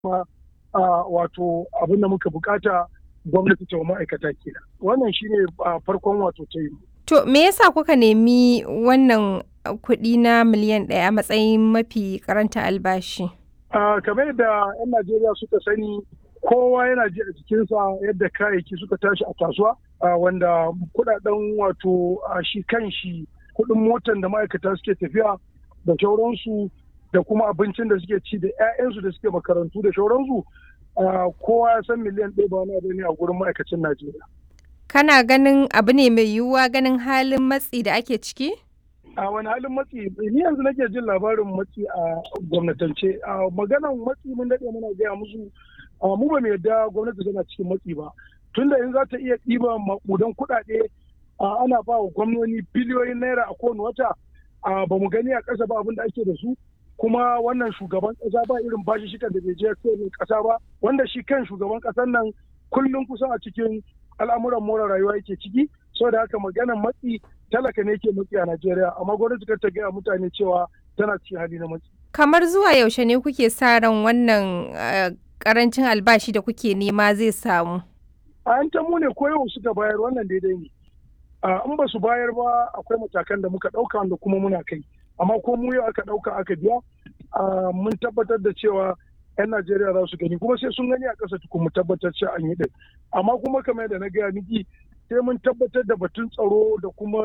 kuma wato abin da muka bukata gwamnati ta ma'aikata kenan wannan shine farkon wato ta yi to me yasa kuka nemi wannan kuɗi na miliyan ɗaya a matsayin mafi karanta albashi kamar yadda 'yan najeriya suka sani kowa yana ji a jikinsa yadda kayayyaki suka tashi a kasuwa wanda kudaden wato shi kan shi kudin motan da ma'aikata suke tafiya da shauransu da kuma abincin da suke ci da 'ya'yansu da suke makarantu da shauransu kowa ya san miliyan ɗaya ba wani abu ne a gurin ma'aikacin najeriya kana ganin abu ne mai yiwuwa ganin halin matsi da ake ciki a wani halin matsi ni yanzu nake jin labarin matsi a gwamnatance a maganan matsi mun daɗe muna gaya musu mu ba mu yadda gwamnati tana cikin matsi ba tunda in za ta iya ɗiba maƙudan kuɗaɗe ana ba wa gwamnoni biliyoyin naira a kowane wata ba mu gani a ƙasa ba abin da ake da su kuma wannan shugaban ƙasa ba irin bashi shi da bai je ƙasa ba wanda shi kan shugaban ƙasar nan kullum kusan a cikin al'amuran more rayuwa yake ciki saboda haka maganan matsi talaka ne ke matsi a Najeriya amma gwamnati ta gaya mutane cewa tana cikin hali na matsi. Kamar zuwa yaushe ne kuke sa ran wannan karancin albashi da kuke nema zai samu? A yan tamu ne ko yau suka bayar wannan daidai ne. In ba su bayar ba akwai matakan da muka ɗauka wanda kuma muna kai. Amma ko mu yau aka ɗauka aka biya mun tabbatar da cewa 'yan Najeriya za su gani kuma sai sun gani a ƙasa tukun mu tabbatar cewa an yi ɗin. Amma kuma kamar yadda na gaya miki sai mun tabbatar da batun tsaro da kuma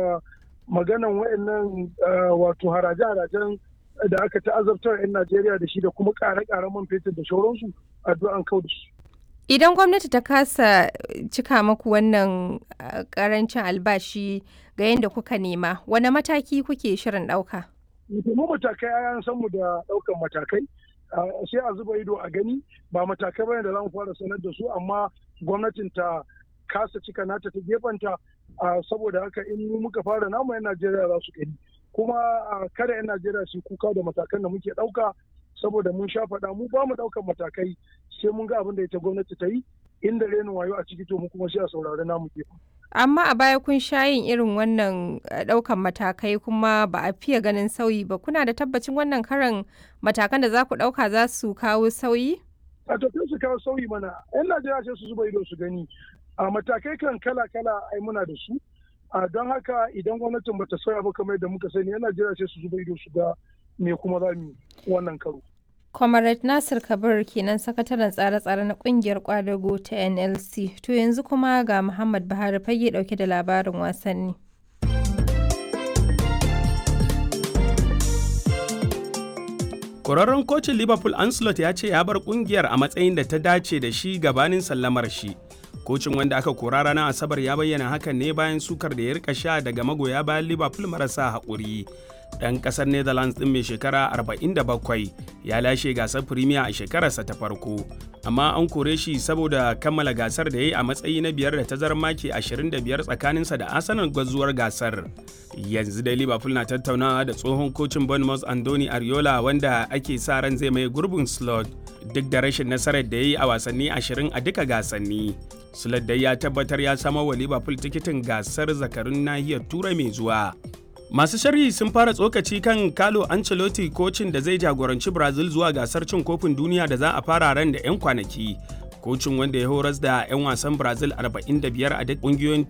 maganan wayannan wato haraje-harajen da aka ta'azabtar 'yan Najeriya da shi da kuma ƙare-ƙaren man fetur da shauransu addu'an kau da su. Idan gwamnati ta kasa cika maku wannan ƙarancin albashi ga yadda kuka nema, wane mataki kuke shirin ɗauka? Mu matakai an san mu da ɗaukan matakai. sai a zuba ido a gani ba matakai bane da za mu fara sanar da su amma gwamnatin ta kasa cika nata ta gefanta saboda haka in muka fara namu 'yan Najeriya za su gani kuma kada 'yan Najeriya su kuka da matakan da muke ɗauka saboda mun sha faɗa mu ba mu ɗaukan matakai sai mun ga abin da ita gwamnati ta yi inda renin wayo a ciki to mu kuma sai a saurari namu gefen. Amma a baya kun sha yin irin wannan ɗaukan matakai kuma ba a fiye ganin sauyi ba kuna da tabbacin wannan karan matakan da za ku ɗauka za su kawo sauyi? A tafiya su kawo sauyi mana 'yan Najeriya sai su zuba ido su gani a matakai kan kala-kala ai muna da su a don haka idan gwamnatin bata sauya ba kamar yadda muka sani 'yan Najeriya sai su zuba ido su ga me kuma za mu wannan karo. Comrade Nasir Kabir kenan sakataren tsare-tsare na kungiyar kwadago ta NLC. To yanzu kuma ga Muhammad Buhari fage dauke da labarin wasanni. Kwararren kocin Liverpool Ancelot ya ce ya bar kungiyar a matsayin da ta dace da shi gabanin sallamar shi. Kocin wanda aka kora ranar Asabar ya bayyana hakan ne bayan sukar da ya rika sha daga magoya bayan Liverpool marasa haƙuri. ɗan ƙasar netherlands ɗin mai shekara 47 ya lashe gasar premier a shekararsa ta farko amma an kore shi saboda kammala gasar da ya yi a matsayi na biyar da tazarar maki 25 tsakaninsa da arsenal gwazuwar gasar yanzu dai liverpool na tattaunawa da tsohon kocin bournemouth andoni ariola wanda ake sa ran zai mai gurbin slot duk da rashin nasarar da ya yi a wasanni 20 a duka gasanni slot dai ya tabbatar ya samar wa liverpool tikitin gasar zakarun nahiyar turai mai zuwa Masu sharhi sun fara tsokaci kan Carlo Ancelotti kocin da zai jagoranci Brazil zuwa gasar cin kofin duniya da za a fara ran da 'yan kwanaki. Kocin wanda ya horas da 'yan wasan Brazil 45 a duk ƙungiyoyin